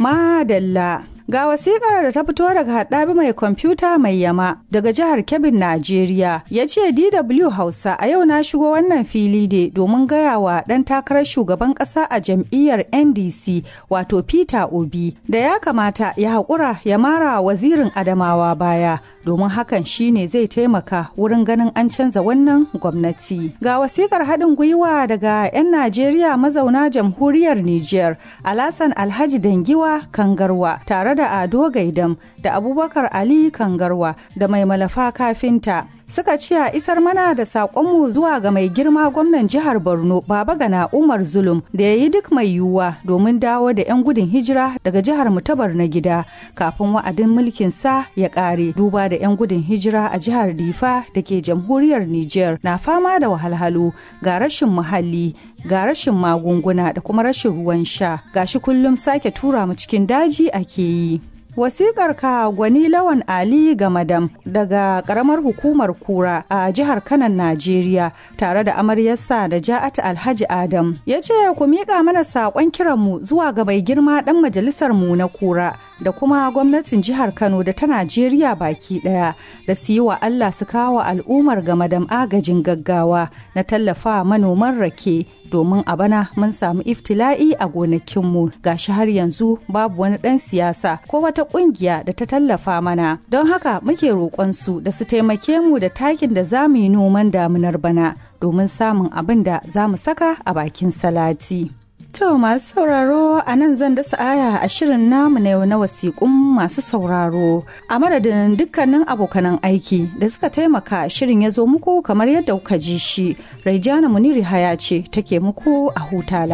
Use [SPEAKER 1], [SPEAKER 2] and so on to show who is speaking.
[SPEAKER 1] Madalla. Ga wasikar da ta fito daga haɗabi mai kwamfuta mai yama daga jihar Kebbin, Najeriya. Ya ce DW Hausa a yau na shigo wannan fili ne domin gaya wa ɗan takarar shugaban ƙasa a jam'iyyar NDC wato Peter Obi da ya kamata ya haƙura ya mara wazirin Adamawa baya domin hakan shine zai taimaka wurin ganin an canza wannan gwamnati. Ga wasikar haɗin gwiwa daga 'yan Najeriya mazauna jamhuriyar Nijar, Alasan Alhaji Dangiwa Kangarwa tare da Ado Gaidam da Abubakar Ali Kangarwa da mai malafa kafinta. Suka ce a isar mana da saƙonmu zuwa ga mai girma gwamnan jihar Borno Baba Gana Umar Zulum da ya yi duk mai yiwuwa domin dawo da 'yan gudun hijira daga jihar Mutabar na gida kafin wa'adin mulkin sa ya ƙare duba da 'yan gudun hijira a jihar Difa da ke jamhuriyar Nijar na fama da wahalhalu ga rashin muhalli ga rashin magunguna da kuma rashin ruwan sha gashi kullum sake tura mu cikin daji ake yi. Wasikar ka gwani lawan Ali Gamadam daga karamar hukumar kura a jihar Kanan Najeriya tare da amaryarsa da Ja'at Alhaji Adam ya ce ku miƙa mana saƙon kiranmu zuwa ga mai girma ɗan majalisar mu na kura da kuma gwamnatin jihar Kano da ta Najeriya baki ɗaya da su yi wa Allah su kawo al'ummar Gamadam agajin gaggawa na tallafa manoman rake domin a bana mun samu iftila'i a gonakinmu gashi har yanzu babu wani ɗan siyasa ko wata ƙungiya da ta tallafa mana don haka muke roƙonsu da su taimake mu da takin da za mu yi noman damunar bana domin samun abin da za mu saka a bakin salati. To masu sauraro a nan zan dasa aya a shirin namu na yau na wasiƙun masu sauraro a madadin dukkanin abokanan aiki da suka taimaka shirin ya zo muku kamar yadda kuka ji shi. Raijana Muniri Haya ce take muku a huta